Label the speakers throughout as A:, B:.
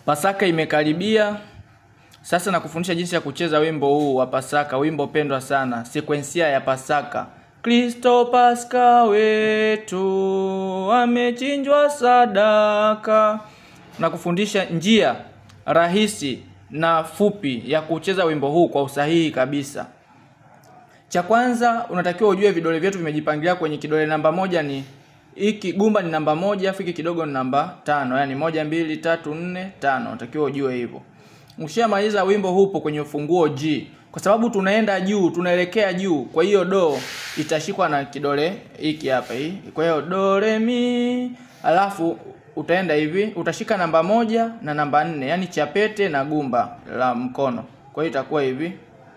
A: Pasaka imekaribia. Sasa nakufundisha jinsi ya kucheza wimbo huu wa Pasaka, wimbo pendwa sana, sekwensia ya Pasaka. Kristo Paska wetu amechinjwa sadaka. Nakufundisha njia rahisi na fupi ya kucheza wimbo huu kwa usahihi kabisa. Cha kwanza unatakiwa ujue vidole vyetu vimejipangilia kwenye kidole namba moja ni hiki gumba ni namba moja, afu hiki kidogo ni namba tano, yani moja, mbili, tatu, nne, tano. Unatakiwa ujue hivyo. Ukishamaliza wimbo hupo kwenye ufunguo G, kwa sababu tunaenda juu, tunaelekea juu, kwa hiyo do itashikwa na kidole hiki hapa hii. Kwa hiyo do re mi, alafu utaenda hivi, utashika namba moja na namba nne, yani chapete na gumba la mkono. Kwa hiyo itakuwa hivi.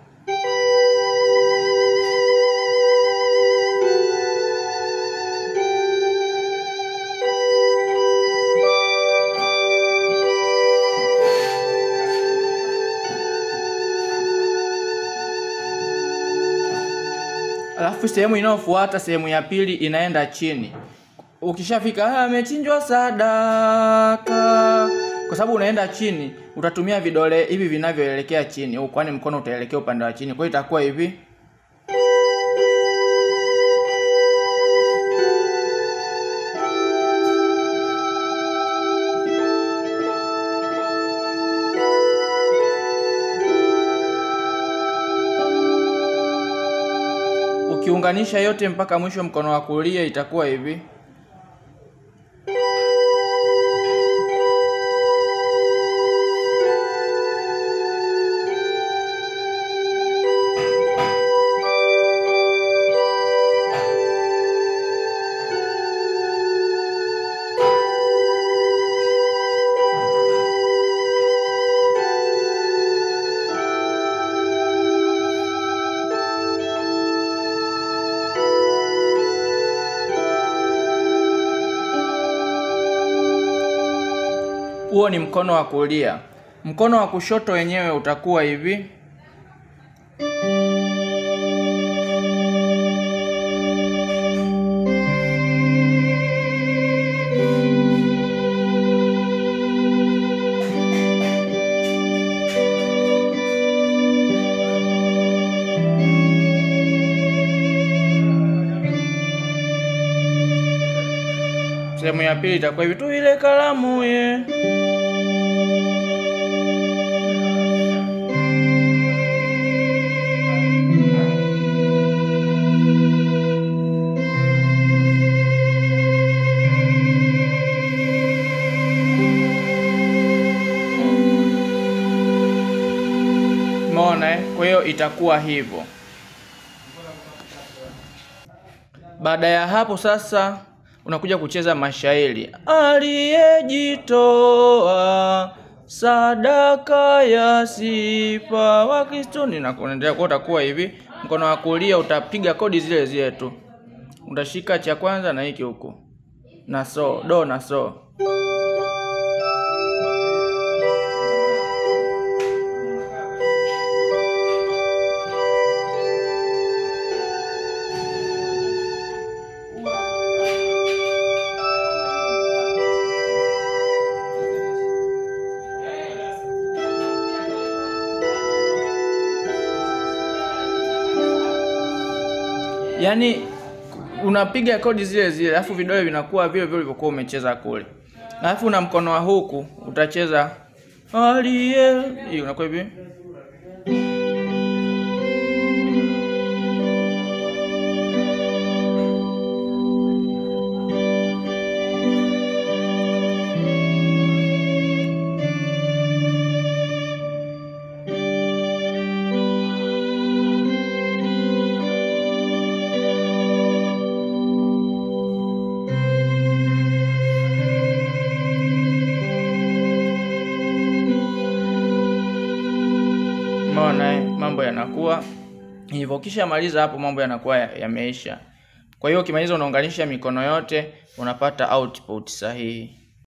A: Alafu sehemu inayofuata sehemu ya pili inaenda chini. Ukishafika amechinjwa sadaka, kwa sababu unaenda chini, utatumia vidole hivi vinavyoelekea chini, kwani mkono utaelekea upande wa chini. Kwa hiyo itakuwa hivi. Ukiunganisha yote mpaka mwisho mkono wa kulia itakuwa hivi. Huo ni mkono wa kulia. Mkono wa kushoto wenyewe utakuwa hivi. Sehemu ya pili itakuwa hivi tu, ile kalamu ye Umeona eh? Kwa hiyo itakuwa hivyo. Baada ya hapo sasa unakuja kucheza mashairi. Aliyejitoa sadaka ya sifa wa Kristo na kuendelea kwa utakuwa hivi. Mkono wa kulia utapiga kodi zile zile tu. Utashika cha kwanza na hiki huku. Na so, do na so. Yaani unapiga kodi zile zile, alafu vidole vinakuwa vile vile ulivyokuwa umecheza kule, alafu na mkono wa huku utacheza aliye, hii unakuwa hivi. Umeona eh? Mambo yanakuwa hivyo. Kisha maliza hapo, mambo yanakuwa ya- yameisha. Kwa hiyo ukimaliza, unaunganisha mikono yote, unapata output sahihi.